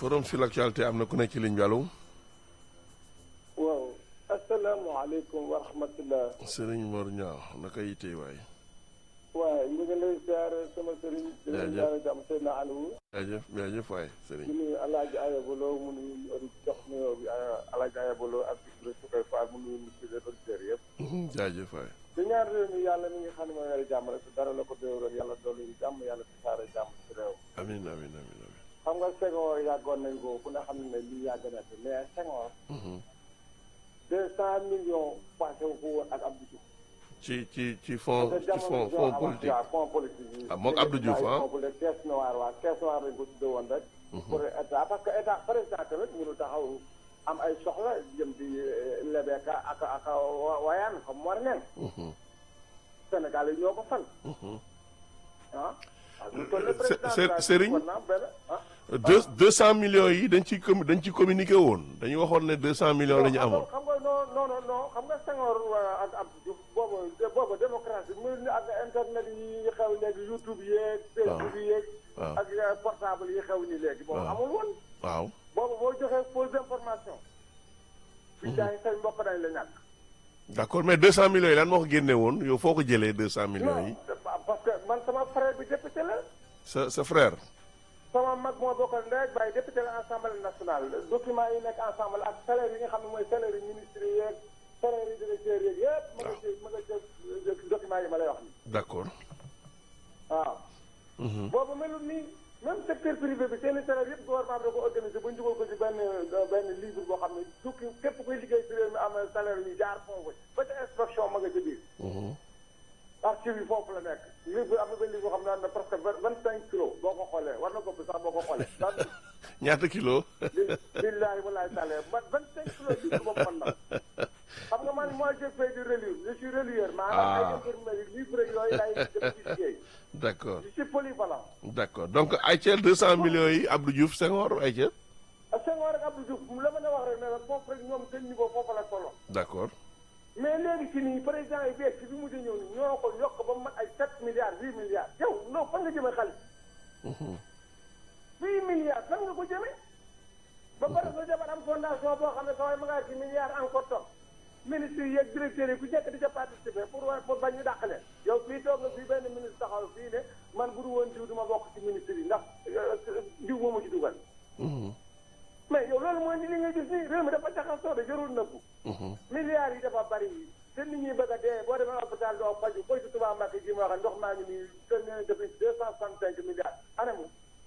forum sur l'actualité am na ku nekk ci ligne bi allo. waaw asalaamaaleykum wa rahmatullah. Serigne Mor Niang naka yitte waay. waaw ñu ngi lay ziar sama sëriñ. di leen ziar jàmm Seydina Aliou. jaajëf jaajëf waay di Serigne. nuyu El Hadj Ayabolo mu nuyu jox nuyoo bi El Hadj Ayabolo ak Ibra Sukay Fall mu nuyu monsieur les auditeurs yëpp. jaajëf waay. di ñaan réew mi yàlla mi nga xam ne mooy yore jàmm rek dara la ko déwéroon yàlla dolli ñu jàmm yàlla tasaare jàmm ci réew. amiin amiin amiin amiin. xam nga Senghor yàggoon nañ ko ku ne xam ne lii yàgg na fi mais Senghor. deux cent millions passé wu ko woon ak Abdou Diouf. ci ci ci fond te ci fond fond politique. waaw fond politique yi. Ah, moog Abdou Diouf, ah. fond politique caisse noire waaw caisse noire lañ ko tuddee woon rek. pour état parce que état président tamit mënu taxaw am ay soxla jëm di lebeeka ak ak wayaan comme war neen. Sénégal yi ñoo ko fal. ah. lu toll ne président Se- de la Serigne? République war na am benn ah. deux deux cent millions yi dañ ci com dañ ci communiqué woon dañu waxoon ne deux cent millions la ñu amoon. xam nga non non non non xam nga Senghor waa ak Abdou Diouf boobu boobu démocratie mu ni ak internet yi xew léegi YouTube yeeg. Facebook yeeg. waaw. ak euh, portable yi xew nii léegi. boobu waaw. amul woon. waaw. boobu boo joxee fausse information. fii daay say mbokk dañ la ñàkk. d'accord mais deux cent millions yi lan moo ko génne woon yow foo ko jëlee deux cent millions non yi. parce que man sama frère bi député la. sa sa frère. sama mag moo bokkal ndey ak baay député la assemblée nationale document yi nekk ensemble ak salaire yi nga xam ne mooy salaire yi ministre yeeg salaire yi directeur yeeg yëpp. ma nga ci ma nga ci document yi ma lay wax nii. d'accord. waaw. boobu melul nii même secteur privé bi seen i salaire yëpp gouvernement bi da ko organisé ba njubal ko ci benn benn livre boo xam ne tukki képp kuy liggéey ci réew mi am na salaire yu jaar foofu ba ca inspection ma nga ci biir. archive yi foofu la nekk livre am na benn livre boo xam ne am na presque vingt cinq kilos boo ko xoolee war na ko bi sax boo ko xoolee. ñaata kilo. bi billahi wallahi taala man vingt cinq kilos livre boobu man na xam nga man moi je fais du reliure je suis relieur maanaam ay Ah. infirmerie livre yooyu lay def ci liggéey d'accord je suis polyvalent d'accord donc Aïcha deux cent millions yi Abdou Diouf Senghor Aïcha. Senghor ak Abdou Diouf la ma ne wax rek ne la foofu rek ñoom seen niveau foofu la tolloo d'accord. mais léegi si nii président yi bees ci bi mujj ñëw nii ñoo ko yokk ba mu mat ay sept milliards huit milliards yow non fan nga jëmee xaalis huit milliards fan nga ko jëmee ba pare sa jabar am fondation boo xam ne sa waay ma ngaa ci milliards encore toog ministre yi ak directeurs yi ku nekk di ca participer pour wa- pour bañ ñu dàq leen yow fii toog nga fii benn ministre taxaw fii ne man bu du woon diw du ma bokk ci ministre yi ndax euh, diw moo ma ci dugal mais yow loolu mooy li nga gis nii réew mi dafa jaxasoo de jarul nëbbu milliards yi dafa bari te nit ñi bëgg a dee boo demee hôpital doo faju koy ci Touba Mbacké gi ma wax ndox maa ngi nii te nee na def nañ deux cent soixante cinq milliards anamu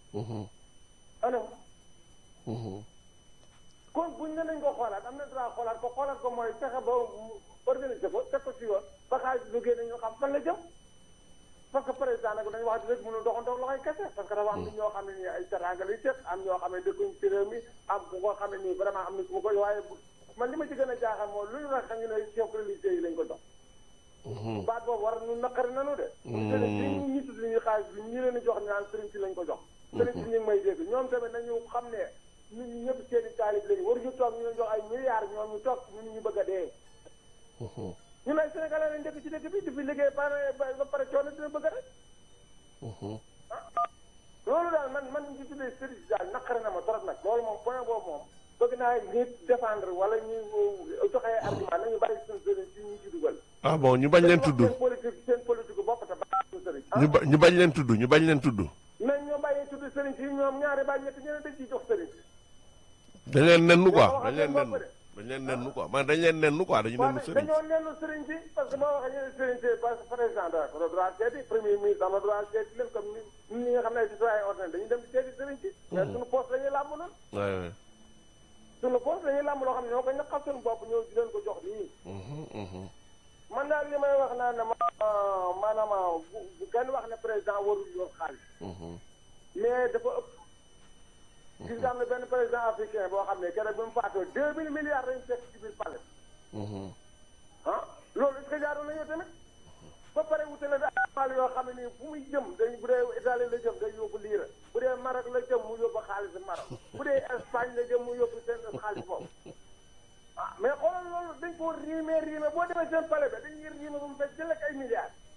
anamu kon buñ ne nañ ko xoolaat am na droit xoolaat ko xoolaat ko mooy fexe ba mu organiser ko teg ko ci yoon ba xaalis bu génne ñu xam fan la jëm parce que président nag dañu wax di rek mënul doxantoog loxoy kese parce que dafa am nit ñoo xam ne nii ay teraanga lay teg am ñoo xam ne dëkkuñ ci réew mi am ku ko xam ne nii vraiment am na su ma koy waaye bu- man li ma ci gën a jaaxal mooy lu ñu wax ñu ne chef religieux yi lañ ko jox baat boobu war nu naqari nanu de jële ci ñu ñi tudd ñu xaalis bi ñu leen di jox ñu naan sëriñ si lañ ko jox sëriñ si ñu ngi may dégg ñoom tamit nañu xam ne nit ñi ñëpp seen i taalib lañu waruñu toog ñu leen jox ay milliards ñoom ñu toog ñun ñu bëgg a dee ñun ay sénégalais lañ dëkk ci dëkk bi di fi liggéey ba ba pare coono dina bëgg rek loolu daal man man ñu tuddee sëriñ si daal naqari na ma trop nag loolu moom point boobu moom bëgg naa nit défendre wala ñu joxe ay argument nañu bàyyi suñu sëriñ si ñu ci dugal ah bon ñu bañ leen tudd seen politique seen politique bopp te bàyyi suñu sëriñ ñu ba ñu bañ leen tudd ñu bañ leen tudd. nañ ñoo bàyyi tudd sëriñ si ñoom ñaari bàyyi ñetti ñeneen dañ ciy jox sëriñ si dañ leen nennu quoi Dañoo dañ leen waxal nennu seen dañ leen nennu quoi man dañ leen nennu quoi dañu waaw nennu sëriñ dañoo nennu sëriñ si parce que boo waxee ñu ne sëriñ si parce que président da ko droit seeti premier ministre am na droit seeti leen comme ni ñi nga xam ne ay citoyen ordinaire dañuy dem di seeti sëriñ si mais suñu poste la ñuy làmb noonu waay waay. suñu poste la ñuy làmb loo xam ne ñoo ko ñaqal suñu bopp ñëw di leen ko jox nii Mhm, mhm. man daal li may wax naan ne ma maanaam bu bu kenn wax ne président warul yor xaalis Mhm. mais dafa ëpp gis nga am na benn président africain boo xam ne keroog bi mu faatoo deux mille milliards lañu fekk ci biir palais Mhm. ah loolu est-ce que jaaroon nañu tamit ba pare wute na daal yoo xam ne nii fu muy jëm day bu dee Italie la jëm day yóbbu liira bu dee Maroc la jëm mu yóbbu xaalis Maroc bu dee Espagne la jëm mu yóbbu seen xaalis boobu ah mais xoolal loolu dañ ko riime riime boo demee seen palais ba dañuy riime ba mu fekk jël ak ay milliards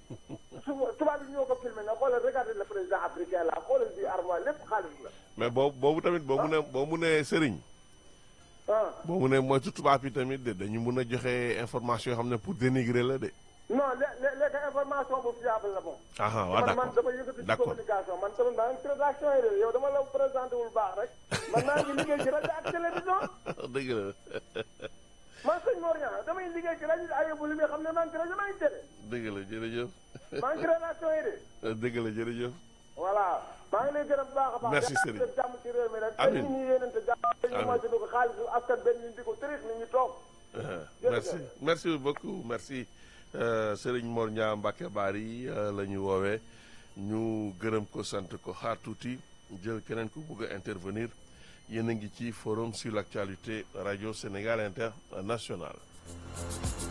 su tubaab yi ñoo ko filmé na xoolal regardez le président africain là xoolal bi armoire lépp xaalis la mais boobu boobu tamit boo mu ne boo mu ne sëriñ ah boo mu ne moytu tubaab yi tamit de dañu mun a joxe information yoo xam ne pour dénigrer la de non lé lé léegi information bu fiable la moom aha waaw man man d'accord dama yëngatu ci d'accord communication man tamit maa ngi ci rédaction yi de yow dama la présenté wul baax rek man maa ngi liggéey ci rajo ak télévision dëgg la man sëñ Mor Niang damay liggéey ci rajo ay bu li nga xam ne maa ngi ci rajo maa ngi télé dëgg la jërëjëf maa ngi ci rédaction yi de dëgg la jërëjëf voilà maa ngi lay gërëm bu baax a baax Merci, yàlla Serigne. def jàmm ci réew mi rek Amiin. te nit ñi yéenante jàmm te ñu Amiin. moytu ko xaalisu askan benn ñu di ko tërix ni ñu toog merci merci beaucoup merci euh, Serigne Mor Niang Mbacke Bari euh, la ñu woowee ñu gërëm ko sant ko xaar tuuti jël keneen ku bëgg a intervenir yéen a ngi ci forum sur l'actualité radio Sénégal international